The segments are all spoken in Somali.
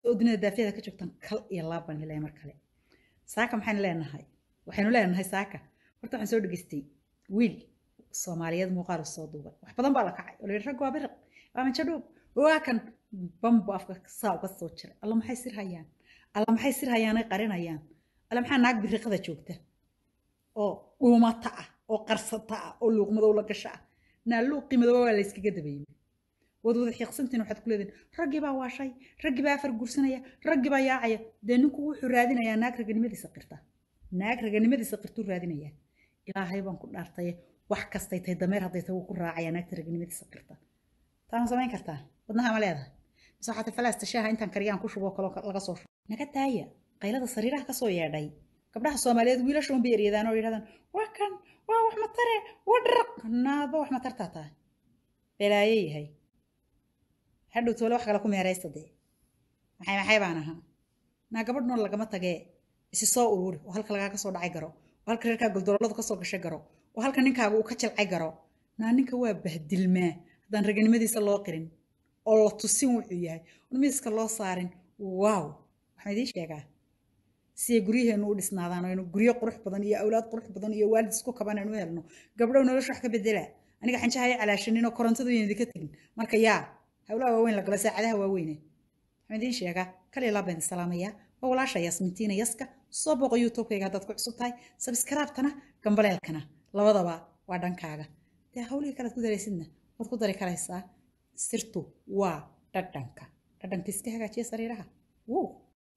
oo dunida daafiyada ka joogtaan kal iyo laab baan helaya mar kale saaka maxaynu leenahay waxaynu leenahay saaka horta waxaan soo dhegaystay wiil soomaaliyeed muuqaal soo duubay wax badan baa la kacay oo la yidhi rag waa biriq waa manjadhuub waa kan bambu afka saa uga soo jiray alla maxay sir hayaan alla maxay sir hayaanay qarinayaan alla maxaa naag biriqada joogta oo dhuumata ah oo qarsata ah oo luuqmadow la gasha ah naa luuqii madooba waa la yskaga dabayey waad wada xiiqsantiin waxaad ku leedihin raggii baa waashay raggii baa afar guursanaya raggii baa yaacaya dee ninku wuxuu raadinayaa naag raganimadiisa qirta naag raganimadiisa qirtuu raadinayaa ilaahay baan ku dhaartaye wax kastay tahay dameer hadday tahay wuu ku raacayaa naagta raganimadiisa qirta taama samayn kartaa wadnaha ma leedahay mise waxaad falaasta shaaha intaan kariyaan ku shuboo kaloo laga soo shubo naga daaya qaylada sariiraha kasoo yeedhay gabdhaha soomaaliyeed wiilashoon bay eryadaan oo yidhahdaan waa kan waa wax matare waa dharaq naaba wax matartaa tahay belaaye yahay hadhow toole wax kale ku meeraysta dee maxay maxay baan ahaa naa gabadh nool lagama tagee isi soo ururi oo halka lagaa kasoo dhacay garo oo halka reerkaa goldololadu kasoo gashay garo oo halka ninkaaga uu ka jilcay garo naa ninka waa bahdilmaa haddaan raganimadiisa loo qirin oo la tusin wuxuu yahay on miiska loo saarin waaw waxaan idiin sheegaa si ay guryaheenu u dhisnaadaan oo aynu guryo qurux badan iyo awlaad qurux badan iyo waalid isku kaban aynu helno gabdhow nolosha wax ka bedela aniga xanjahaya calaashanin oo korontadu yan idinka tegin marka yaa hawlaha waaweyn la gala saacadaha waaweyne waxaan idiin sheegaa kaliya laa baan salaamayaa waa walaasha yasmintiina yaska soo booqo youtubekayga haddaad ku cusub tahay sabskaraabtana gambaleelkana labadaba waa dhankaaga dee hawlihii kalead ku daraysidna waad ku dari karaysaa sirtu waa dhadhanka dhadhanka iska hagaajiya sariiraha wow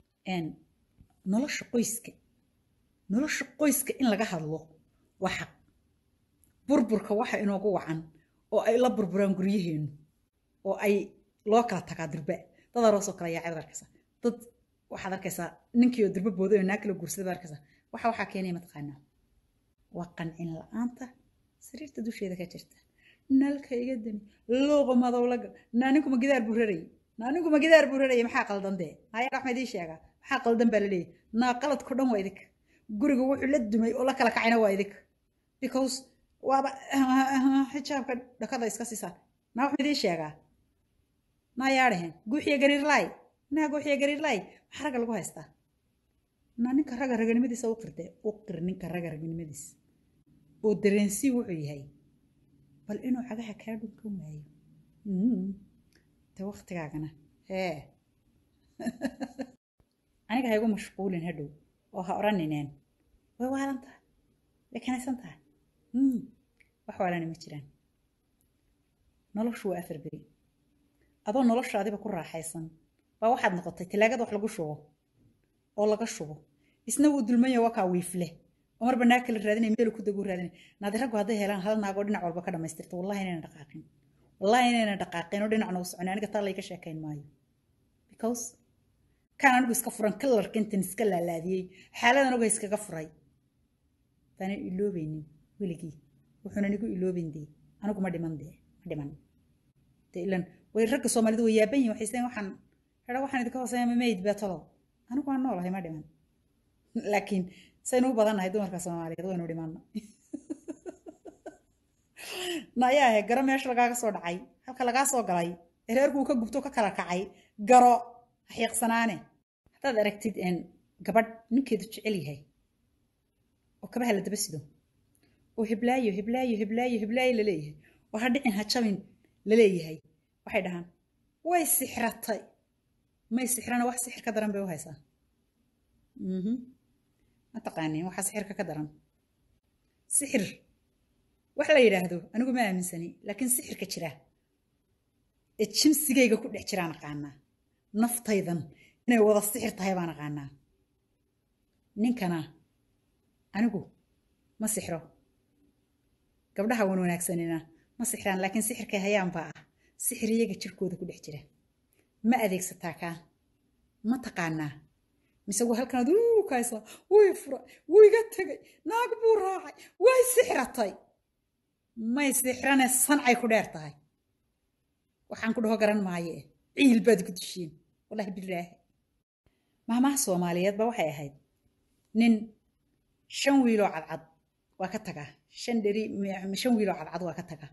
nolosha qoyska nolosha qoyska in laga hadlo waa xaq burburka waxa inoogu wacan oo ay la burburaan guryaheenu oo ay loo kala tagaa dirbe dad aroosoo kale yaacad arkaysa dad waxaad arkaysaa ninkii oo dirbe booday oo naag kala guursaday baad arkaysaa waxa waxaa keenaya mataqaanaa waa qancin la-aanta sariirta dusheeda ka jirta nalka iga dami looqa madow laga naaninkuma gidaar buu rarayay naaninkuma gidaar buu rarayay maxaa qaldan dee haya waxma idiin sheegaa maxaa qaldan baa la leeyahy naa qaladko dhan waa idinka guriga wuxuu la dumay oo la kala kacayna waa idinka because waaba xijaabka dhakada iska siisaan naa waxma idiin sheegaa naa yaadhaheen guuxiya gariirlaay naa guuxiya gariirlaay maxaa ragga lagu haystaa naa ninka ragga raganimadiisa u qirde u qir ninka ragga raganimadiisa oo dareensii wuxuu yahay bal inuu cagaha kaa dhunkan waayo de waktigaagana hee aniga ha igu mashquulin hadhow oo ha odhanineen way waalan tahay way kanaysan tahay wax waalana ma jiraan noloshu waa afar beri adoo noloshaadiba ku raaxaysan baa waxaad noqotay talaagada wax lagu shubo oo laga shubo isna wuu dulmanya waa kaa wiifle oo marba naag kala raadinay meel ku dagu raadinay naadi raggu hadday helaan hal naagoo dhinac walba ka dhamaystirto wallahi inayna dhaqaaqin wallahi inayna dhaqaaqin oo dhinacna u soconay aniga taa layga sheekayn maayo because kan anigu iska furan kalarka intan iska laalaadiyey xaaladan oga iskaga furay baanan iloobaynin weligii wuxuuna nigu iloobayn dee anigu ma dhiman dee ma dhiman dee ilan way ragga soomaalidu way yaaban yihin waxay isleen waxaan hera waxaan idinka hooseeya ma mayd beetalo anigu waan noolahay ma dhiman laakiin saynu u badannahay dumarka soomaaliyeed waynu dhimanno nayaahe garo meesha lagaaga soo dhacay halka lagaa soo galay ee reerkuu ka gubto ka kala kacay garo xiiqsanaane haddaad aragtid gabadh ninkeedu jecel yahay oo kabaha la daba sido oo hiblaayo hiblaayo hiblaayo hiblaayo laleeyahay oo ha dhicin ha jabin laleeyahay waxay dhahaan way sixratay may sixrana wax sixir ka daran bay u haysaa ma taqaanin waxaa sixirka ka daran sixir wax la yidhaahdo anigu ma aaminsani laakiin sixirka jira ee jimsigayga ku dhex jiraan aqaanaa naftaydan inay wada sixir tahay baan aqaanaa ninkana anigu ma sixro gabdhaha wan wanaagsanina ma sixraan laakiin sixirkay hayaan baa ah sixir iyaga jirkooda ku dhex jira ma adeegsataa kaa ma taqaanaa mise waa halkanaad uu kaysaa way furay wuu iga tegay naag buu raacay way sixratay may sixrane sancay ku dheer tahay waxaan ku dhaho garan maaye ciil baad ku dishiin wallahi bilaahi maamaha soomaaliyeed ba waxay ahayd nin shan wiiloo cadcad waa ka tagaa shan dheri shan wiiloo cadcad waa ka tagaa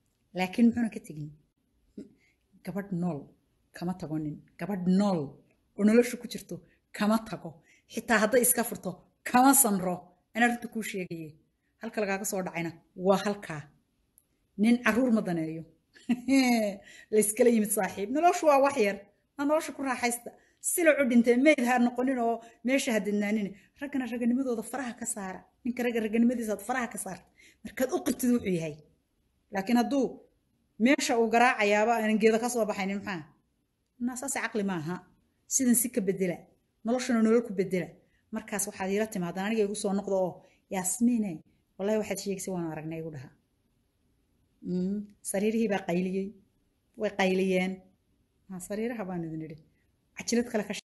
laakiin muxuuna ka tegin gabadh nool kama tago nin gabadh nool oo nolosha ku jirto kama tago xitaa hadday iska furto kama samro anaa runta kuu sheegaye halka lagaaga soo dhacayna waa halkaa nin caruur ma daneeyo layskala yimid saaxiib noloshu waa wax yar na nolosha ku raaxaysta silacu dhintee meyd ha noqonin oo meesha ha didnaanin raggana raganimadooda faraha ka saara ninka ragga raganimadiisaad faraha ka saarta markaad u qirtid wuxuu yahay laakiin hadduu meesha uu garaacayaaba aanan geeda ka soo baxaynin maxaa naasaase caqli maaha sidan si ka bedela noloshana nolol ku bedela markaas waxaad iila timaadaan aniga igu soo noqdo oo yaasmiine wallahi waxaad sheegaysay waan aragnay igu dhaha sariirihii baa qayliyey way qayliyeen sariiraha baan idin idhi cajilad kale ka